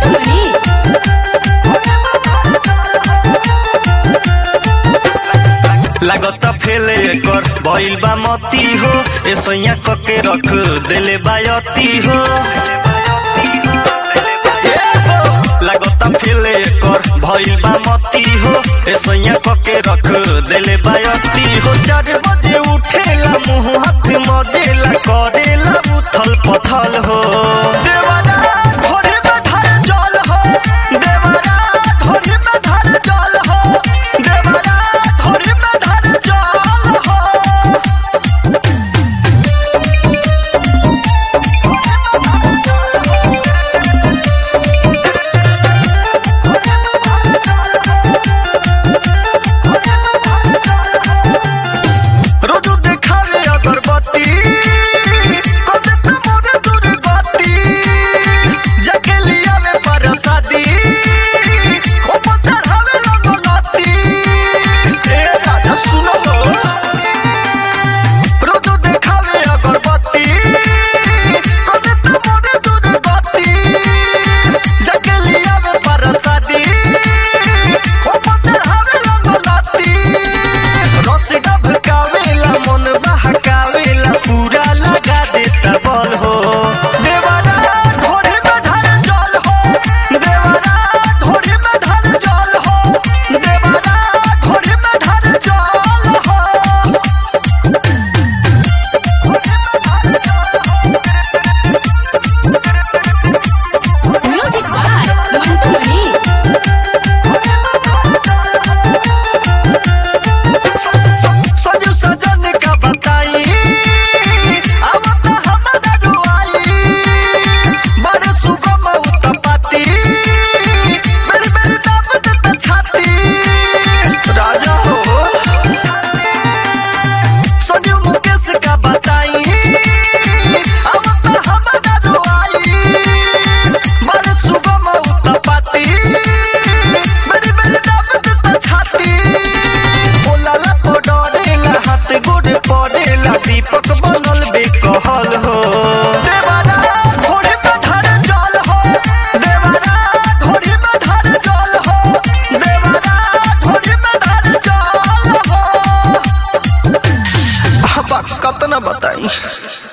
मनीष लागत फेले एकर भइल बा मती हो ऐसैया कके रख देले बायती हो लागत फेले एकर भइल बा मती हो ऐसैया कके रख देले बायती हो चार बजे उठेला मुंह हाथ मजेला करेला उथल पथल हो देवा